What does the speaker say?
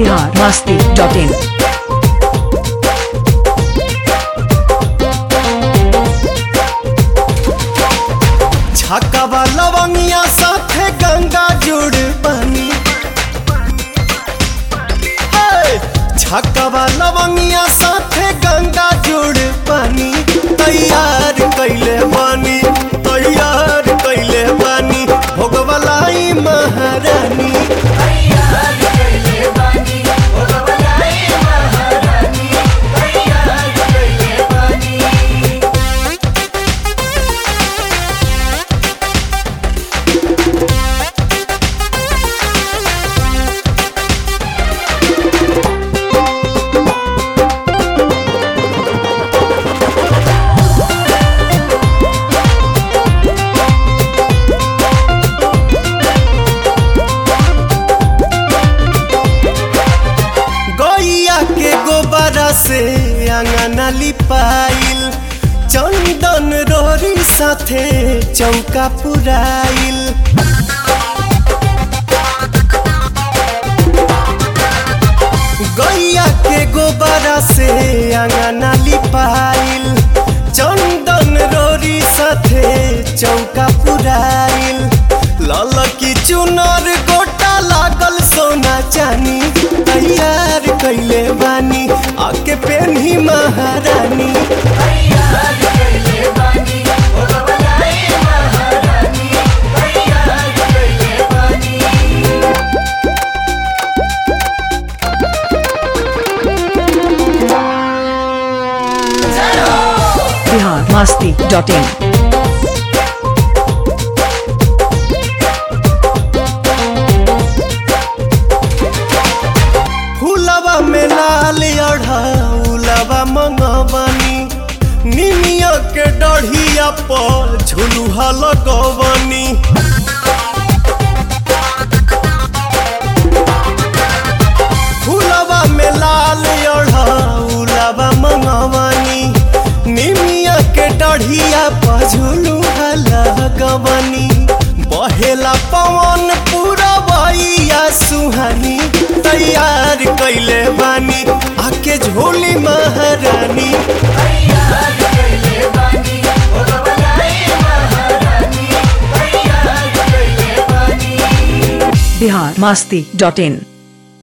Bihar Masti dot in छकवा लवंगिया साथे गंगा जुड़ बनी हे! छकवा लवंगिया साथे गंगा जुड़ बनी तैयार कैले बनी तैयार कैले बनी भोगवलाई महारानी गैया के गोबरा से अंगना लिपाइल चंदन रोरी साथे चौका पुराइल गैया के गोबरा से अंगना लिपाइल चंदन रोरी साथे चौका पुराइल लाल की चुनर गोटा लागल सोना चानी तैयार कैले बानी आके पेन्ही महारानी बिहार मस्ती डॉट इन फूलवा में लाल अढ़ाउलवा मंगवनी निमिया के डढ़िया पर झुलुहा लगवनी फूलवा में लाल अढ़ाउलवा मंगवनी निमिया के डढ़िया पर झुलुहा लगवनी बहेला पवन पूरा बइया सुहानी तैयार कैले बानी आके झोली महारानी बिहार मस्ती डॉट इन